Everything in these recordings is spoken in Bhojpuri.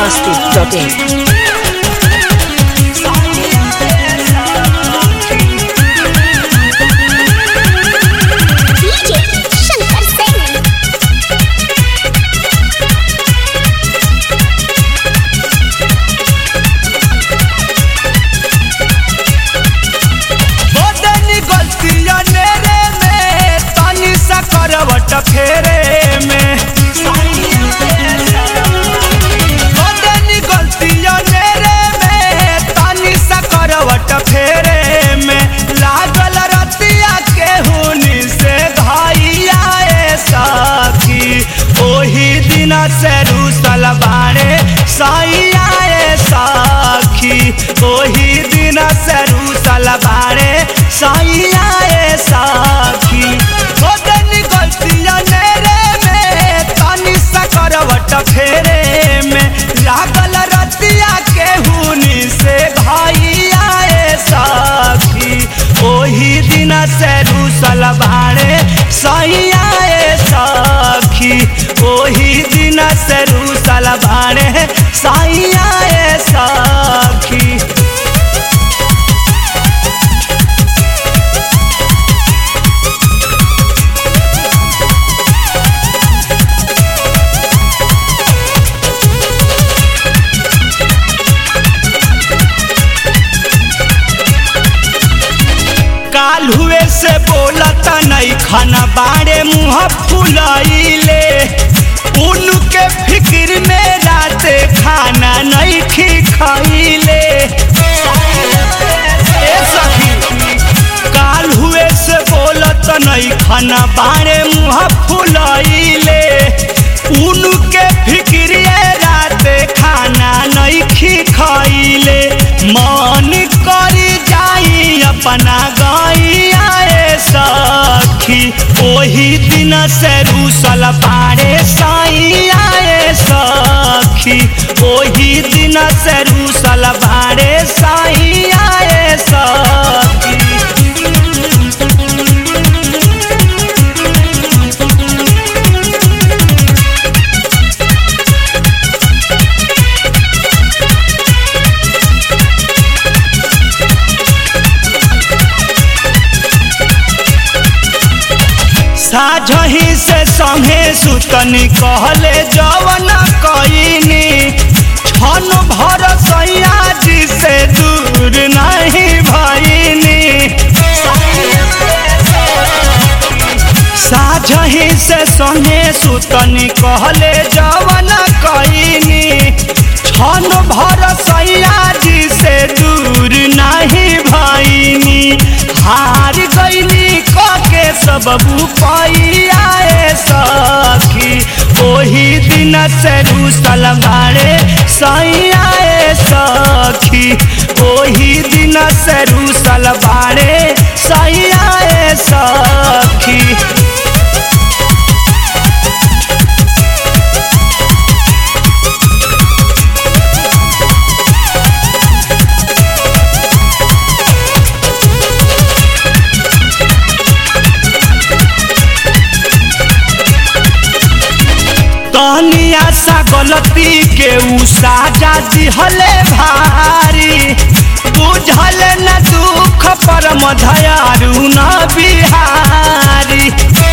masti.in. DJ Shankar Singh. बदनी गलतिया नेरे में तनी सा करवट फेरे में बदनी गलतिया नेरे में तनी सा करवट फेरे में लागल रतिया के हुनी से घाइया ए साथी ओही दिन से रूसल बाणे साइया ए साखी ओही दिन से रूसल बाणे साइया ए साखी ओदनी गलतिया नेरे में तनी सा करवट फेरे में लागल रतिया के हुनी से घाइया ए साखी ओही दिन से रूसल बाणे साइया ए साखी ओही दिन से रूसल बाणे साइया ए साखी काल हुए से बोलत नहीं खाना बाड़े मुँह फुलाइले उनके फिक्र में राते खाना नहीं खी खाइले ए सखी काल हुए से बोलत नहीं खाना बाड़े मुँह फुलाइले उनके फिक्र राते खाना नहीं खी खाइले मन करी जाई अपना गैया ए सखी ओही दिन से रूसल पारे साइया ए सखी ओही दिन से रूसल पारे साइया ए सखी साझही से संगे सुतनी कहले जवन कईनी छन भर सैया जी से दूर नहीं भईनी साझही से संगे सुतनी कहले जवन कईनी छन भर सैया जी से दूर नहीं भईनी हार गईनी के सब पाइया ए सखी ओही दिन से रूसल बाड़े सैया ए सखी ओही दिन से रूसल बाड़े सैया ए सखी तनिया सा गलती के उ साजा दिहले भारी बुझल न दुख पर मधयारू न बिहारी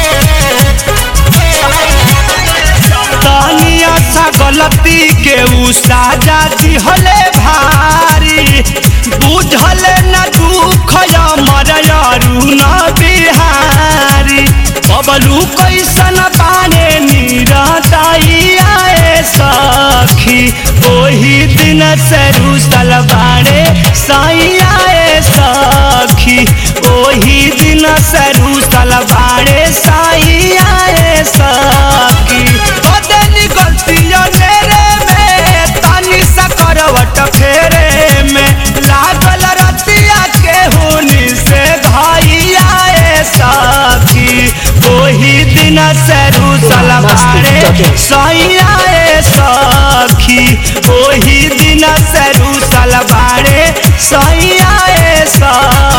तनिया सा गलती के उ साजा दिहले भारी बुझल न दुख मरयारू न बिहारी बबलू कैसन बाने निरताइया ए सखी ओही दिन से रूसल बाड़े सैया ए सखी ओही दिन से रूसल बाड़े सैया ए सखी बदनी गलतिया नेरे में तनी सा करवट फेरे में लागल रतिया के हुनी से घाइया ए सखी ओही दिन से रूसल बाड़े सैया ए सखी ओही दिन से रूसल बाड़े सैया ए सखी